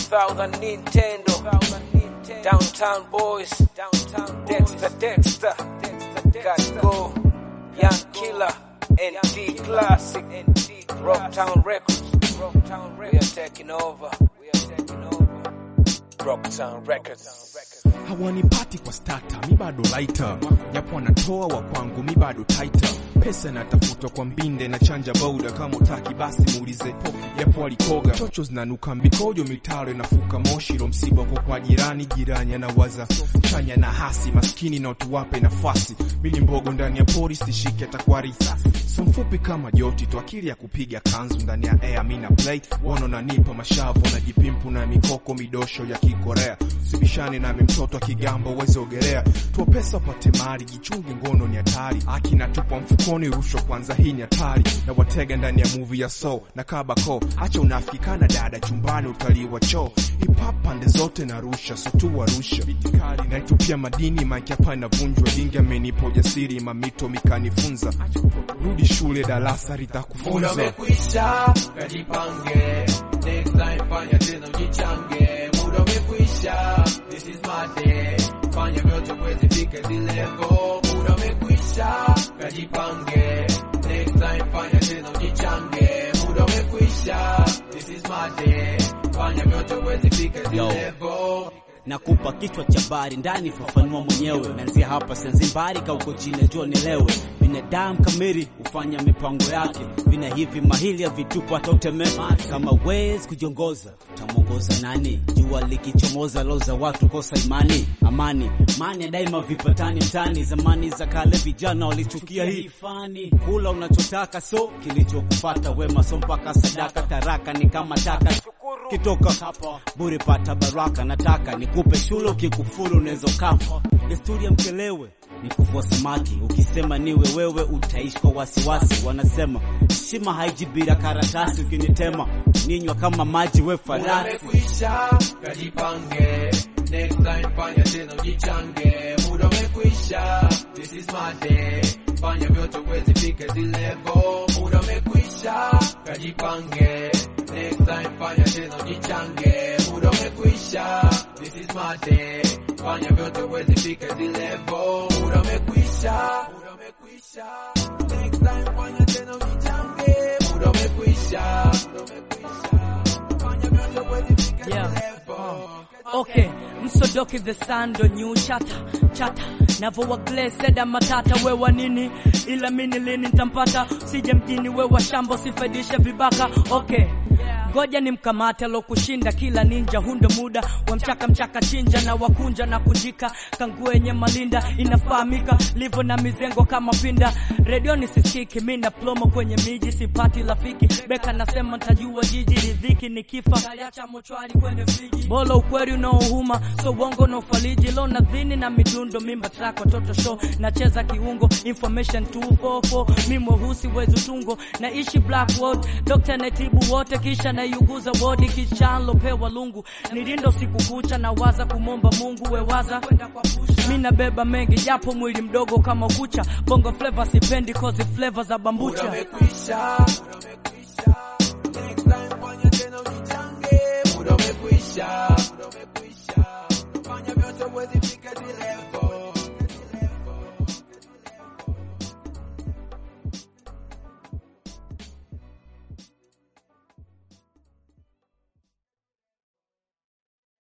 2000 Nintendo, Downtown Boys, Dexter Dexter, Got Go, Young Killer, ND Classic, Rocktown Records. We are taking over. We are taking over. Rocktown Records. hawanipati kwa stata, mi bado laita, japo wanatoa wa kwangu, mi bado taita. Pesa natafuta kwa mbinde na chanja boda, kama utaki basi muulize pofu, japo walikoga. Chocho zinanuka mbikojo, mitaro inafuka moshi, lo msiba uko kwa jirani, jirani anawaza chanya na hasi, maskini na tuwape nafasi. Mili mbogo ndani ya pori, stishike atakuwa risasi. So mfupi kama joti tu, akili ya kupiga kanzu ndani ya air, mi na play wono nanipa mashavu na jipimpu na mikoko midosho ya kikorea sibishane nami mtoto akigamba uweze ogelea tua pesa upate mali jichunge ngono ni hatari akina tupa mfukoni rushwa kwanza hii ni hatari na watega ndani ya movie ya so na kabako acha unafikana dada chumbani utalii wa choo hip-hop pande zote na rusha so tu warusha naitupia madini mike hapa inavunjwa dingi amenipa ujasiri mamito mikanifunza rudi shule darasa Muda litakufunza umekwisha, kajipange. Next time fanya tena ujichange. Muda umekwisha, this is my day. Fanya vyote uweze fika zile level. Muda umekwisha, kajipange. Next time fanya tena ujichange. Muda umekwisha, this is my day. Fanya vyote uweze fika zile Yo. level. nakupa kichwa cha bari ndani, fafanua mwenyewe. Naanzia hapa Zanzibari, ka uko chini, jua nielewe. Binadamu kamili hufanya mipango yake, vina hivi mahili ya vitupa hata utemema. Kama wezi kujiongoza, utamwongoza nani? Jua likichomoza, loza watu kosa imani, amani mani ya daima vipatani mtani. Zamani za kale vijana walichukia hii fani, kula unachotaka so kilichokupata wema, so mpaka sadaka taraka ni kama taka kitoka hapa bure pata baraka, nataka nikupe shule, ukikufuru unaweza kafa. Desturi ya mkelewe ni kuvua samaki, ukisema niwe wewe utaishi kwa wasiwasi. Wanasema heshima haiji bila karatasi, ukinitema ninywa kama maji, we Muda farasi. umekwisha, kajipange. Next time fanya tena ujichange. Muda umekwisha, this is my day. Fanya vyote uweze fika zile level. Muda umekwisha, kajipange. Next time fanya tena ujichange. Muda umekwisha, this is my day. Fanya vyote uweze fika zile level. Muda umekwisha, muda umekwisha. Next time fanya tena ujichange. Muda umekwisha, muda umekwisha. Fanya vyote uweze fika zile Yeah. level. Okay, msodoki the sando new chata chata navowa gleseda matata wewa nini ila mini lini ntampata sije mjini wewa shambo sifaidishe vibaka okay ngoja ni mkamate alokushinda kila ninja hundo muda wa mchaka mchaka chinja na wakunja na kunjika kangu yenye malinda inafahamika livo na mizengo kama pinda redioni sisikiki mi na plomo kwenye miji sipati rafiki beka nasema ntajua jiji ridhiki nikifa Kaliacha mochwari kwenye friji bolo ukweli unaohuma so uongo na ufariji lo nadhini na midundo mimba track watoto show nacheza kiungo information 244 mi mweusi wezi utungo naishi black world dokta netibu wote kisha naiuguza wodi kichanlopewa lungu nilindo siku kucha na waza kumomba mungu wewaza mi nabeba mengi japo mwili mdogo kama kucha bongo flavor sipendi kozi flavor za Muda bambucha umekwisha, muda